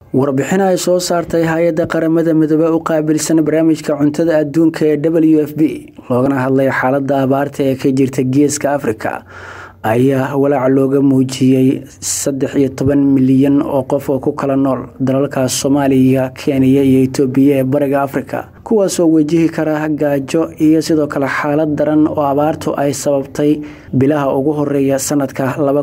warbixin ay soo saartay hay-adda qaramada midoobe u qaabilsan barnaamijka cuntada adduunka ee w f b loogana hadlay xaalada abaarta ee ka jirta geeska afrika ayaa walaac looga muujiyey saddex iyo toban milyan oo qof oo ku kala nool dalalka soomaaliya kenya iyo itoobiya ee bariga afrika kuwaasoo wajihi kara gaajo iyo sidoo kale xaalad daran oo abaartu ay sababtay bilaha ugu horeeya sanadka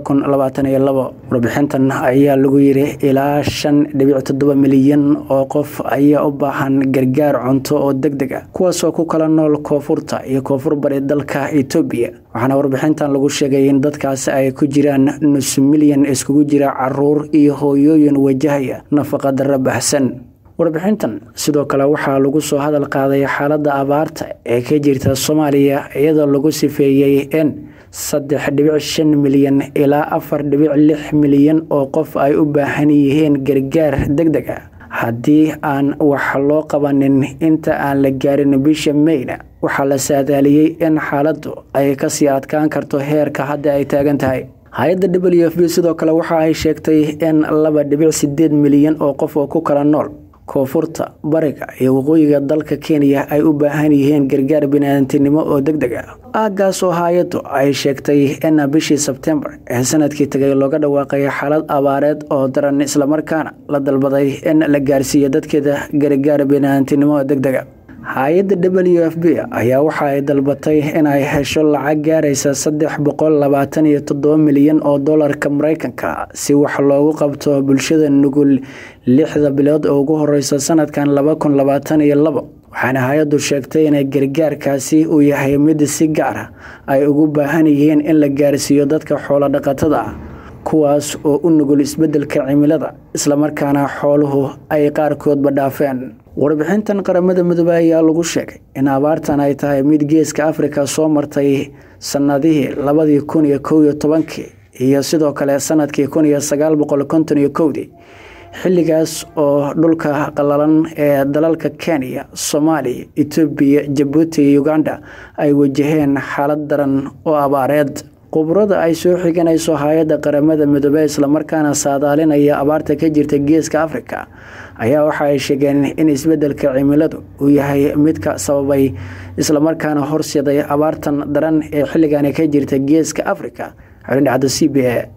warbixintan ayaa lagu yiri ilaa shan dhibic toddoba milyan oo qof ayaa u baahan gargaar cunto oo deg deg a kuwaasoo ku kala nool koonfurta iyo koonfur bari dalka itoobiya waxaana warbixintan lagu sheegay in dadkaasi ay ku jiraan nus milyan iskugu jira caruur iyo hooyooyin wajahaya nafaqa darro baxsan warbixintan sidoo kale waxaa lagu soo hadal qaaday xaaladda abaarta ee ka jirta soomaaliya iyadoo lagu sifeeyey in saddex dhibic shan milyan ilaa afar dhibic lix milyan oo qof ay u baahan yihiin gargaar deg deg a haddii aan wax loo qabanin inta aan la gaarin bisha meyna waxaa la saadaaliyey in xaaladdu ay kasii adkaan karto heerka hadda ay taagan tahay hay-adda w f b sidoo kale waxa ay sheegtay in laba dhibic sideed milyan oo qof oo ku kala nool koonfurta bariga iyo waqooyiga dalka kenya ay u baahan yihiin gargaar biniaadantinimo oo deg deg ah aagaas oo hay-addu ay sheegtay in bishii sebtembar ee sanadkii tagay looga dhawaaqay xaalad abaareed oo daran islamarkaana la dalbaday in la gaarsiiyo dadkeeda gargaar biniaadantinimo oo deg dega hay-adda w f b ayaa waxa ay dalbatay inay hesho lacag gaaraysa saddex boqol labaatan iyo toddoba milyan oo dolarka mareykanka si wax loogu qabto bulshada nugul lixda bilood oo ugu horeysa sanadkan laba kun labaatan iyo labo waxaana hay-addu sheegtay inay gargaarkaasi uu yahay mid si gaar ah ay ugu baahan yihiin in la gaarsiiyo dadka xoolo dhaqatada ah kuwaas oo u nugul isbeddelka cimilada islamarkaana xooluhu ay qaarkoodba dhaafeen warbixintan qaramada midoobe ayaa lagu sheegay in abaartan ay tahay mid geeska afrika soo martay sanadihii labadii kun iyo kow iyo tobankii iyo sidoo kale sanadkii kun iyo sagaal boqol konton iyo kowdii xilligaas oo dhulka qalalan ee dalalka kenya soomaaliya etoobiya jabuuti iyo uganda ay wajaheen xaalad daran oo abaareed khubrada ay soo xiganayso hay-adda qaramada midoobe islamarkaana saadaalinaya abaarta ka jirta geeska afrika ayaa waxa ay sheegeen in isbeddelka cimiladu uu yahay midka sababay islamarkaana horseeday abaartan daran ee xilligani ka jirta geeska afrika xulindhacda c b a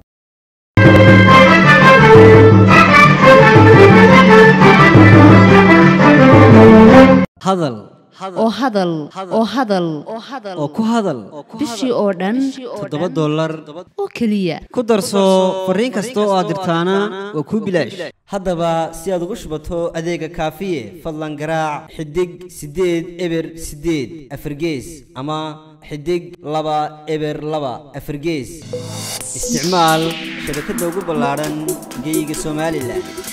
hadal oo hadal oo hadal oo ku hadal bishii oo dhan toddoba dollar oo keliya ku darso fariin kasta oo aad dirtaana waa kuu bilaash haddaba si aad ugu shubato adeega kaafiye fadlan garaac xidig siddeed eber siddeed afargees ama xidig laba eber laba afargees isticmaal shabakadda ugu ballaadhan geeyiga somalilan